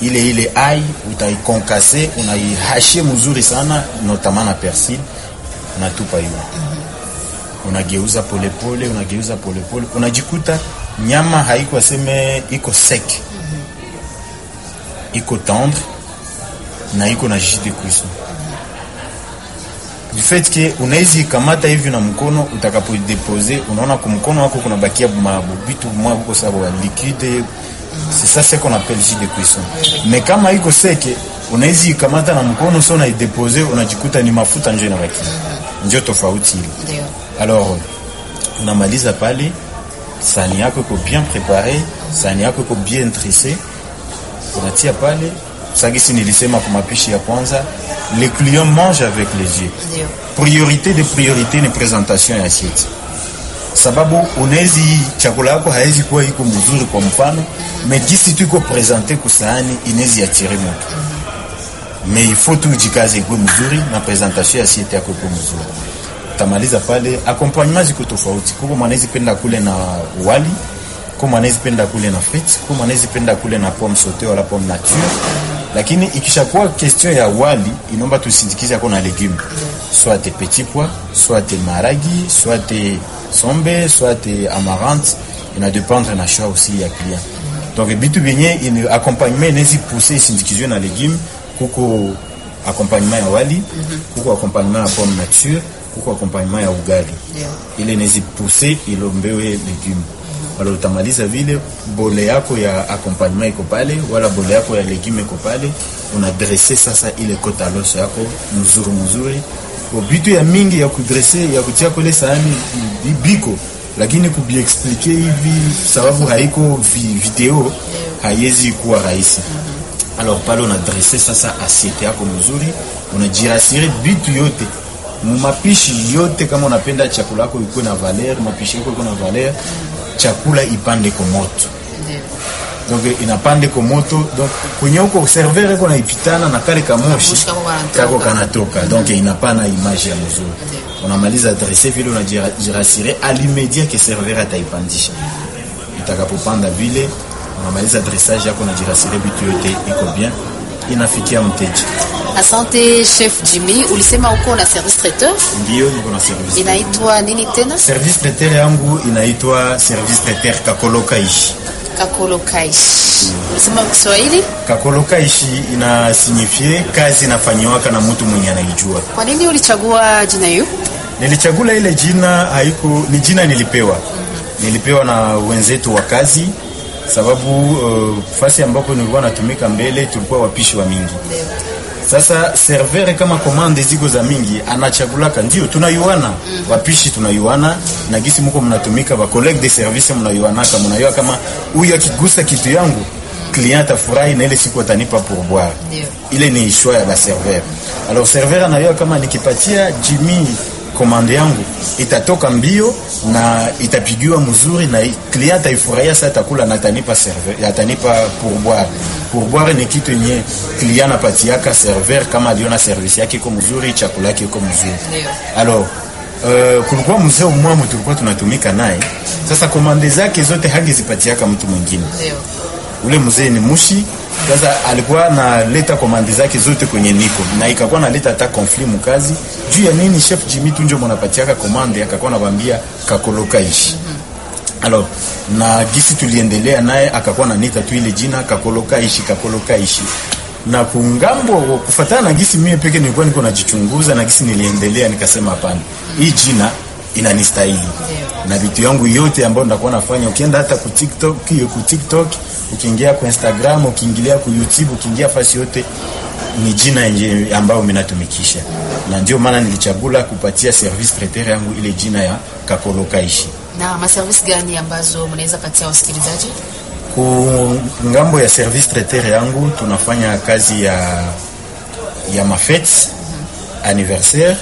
ile ile ai utaikonkase unaihashie mzuri sana notamment na persil unatupa hiyo unageuza polepole unageuza polepole unajikuta nyama haiko aseme iko sec iko tendre na iko na jus de cuisson du fait que unawezi kamata hivi na mkono utakapodepose unaona kwa mkono wako kuna bakia vitu mwa huko sababu liquide c'est ça ce qu'on appelle jus de cuisson mais kama iko seke unawezi kamata na mkono sio unaidepose unajikuta ni mafuta njo inabaki ndio tofauti ile Ndio. alors unamaliza pale sani yako iko bien prepare sani yako iko bien tresse unatia pale sagisi nilisema kwa mapishi ya kwanza les clients mangent avec les yeux Ndio. priorité de priorité ni presentation ya assiette sababu unawezi chakula yako haiwezi kuwa iko mzuri kwa mfano mais gisi tu iko presente kusahani inawezi atire moto mais il faut tu jikaze ikuwe mzuri na presentation ya assiette yako ikuwe mzuri utamaliza pale accompagnement ziko tofauti kuko mwanawezi penda kule na wali kuko mwanawezi penda kule na frites kuko mwanawezi penda kule na pomme sautée wala pomme nature lakini ikishakuwa question ya wali inaomba tusindikize ako na legume soit petit pois soit maragi soit sombe soit amarante ina dépendre na choix aussi ya client donc bitu vyenye ine- accompagnement inawezi pousser isindikizwe na legume kuko accompagnement ya wali kuko accompagnement ya pomme nature kuko accompagnement ya ugali Ndio. ile inawezi pousser ilombewe legume wala utamaliza vile bole yako ya accompagnement iko pale wala bole yako ya legume iko pale unadresse sasa ile kota loso yako mzuri mzuri Kwa bitu ya mingi ya kudresse ya kutia kule sahani bi- biko lakini kubiexplike hivi sababu haiko vi, video haiwezi kuwa rahisi alors pale unadresse sasa assiete yako mzuri unajirasire bitu yote mumapishi yote kama unapenda chakula yako ikuwe na valer mapishi yako ikuwe na valer chakula ipande kwa moto Ndio. donc inapande kwa moto donc kwenye huko server iko naipitana na kale kamoshi Moshi kako kanatoka. kako kanatoka donc inapana image ya mzuri Ndio. unamaliza adresse vile unajirasire alimedia ke server ataipandisha itakapopanda vile unamaliza dressage yako unajirasire vitu yote iko bien inafikia mteja Asante Chef Jimmy, ulisema uko na service traiteur ndio niko na service inaitwa nini tena? service traiteur yangu inaitwa service traiteur kakoloka ishi Kakolo Kaish. Ulisema kwa Kiswahili? kakoloka ishi ina signifie kazi inafanyiwaka na mtu mwenye anaijua Kwa nini ulichagua jina hiyo? nilichagula ile jina haiko ni jina nilipewa nilipewa na wenzetu wa kazi sababu uh, fasi ambapo nilikuwa natumika mbele tulikuwa wapishi wa mingi sasa server kama komande ziko za mingi anachagulaka ndio tunayuana mm. wapishi tunayuana na gisi muko mnatumika ba collègue de service mnayuanaka mnayua kama huyu akigusa kitu yangu client afurahi na ile siku atanipa pourboire Ndio. ile ni choix ya ba server alors server anayua kama nikipatia Jimmy komande yangu itatoka mbio na itapigiwa mzuri na client ataifurahia sasa atakula na atanipa server atanipa pourboire pourboire ni kitu yenye client anapatiaka server kama aliona service yake iko mzuri chakula yake iko mzuri Ndio. alors Uh, kulikuwa mzee mwamu tulikuwa tunatumika naye sasa komande zake zote hangezipatiaka mtu mwingine Ndio. ule mzee ni mushi sasa alikuwa analeta komandi zake zote kwenye niko na ikakuwa naleta hata konfli mukazi juu ya nini chef Jimmy tunjo mnapatiaka komande akakuwa anabambia kakoloka ishi alors na gisi tuliendelea naye akakuwa nanita tu ile jina kakoloka ishi kakoloka ishi na kungambo kufatana na gisi mie peke nilikuwa niko najichunguza na gisi niliendelea nikasema hapana hii jina inanistahili na vitu yangu yote ambayo ndakuwa nafanya ukienda hata ku TikTok hiyo ku TikTok ukiingia ku Instagram ukiingilia ku YouTube ukiingia fasi yote ni jina yenye ambayo minatumikisha na ndio maana nilichagula kupatia service traiteur yangu ile jina ya kakoloka ishi Na maservice gani ambazo mnaweza patia wasikilizaji? ku ngambo ya service traiteur yangu tunafanya kazi ya ya mafete anniversaire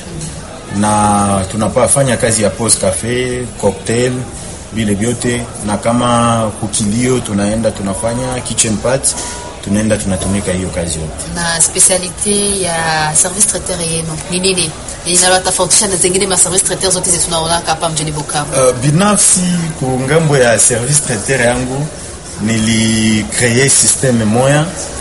na tunapafanya kazi ya pause cafe cocktail vile vyote na kama kukilio tunaenda tunafanya kitchen party tunaenda tunatumika hiyo kazi yote Na specialite ya service traiteur yenu ni nini? Inalotofautisha na zingine ma service traiteur zote zetu tunaona hapa mjini Bukavu. Uh, binafsi ku ngambo ya service traiteur yangu nilikree systeme moya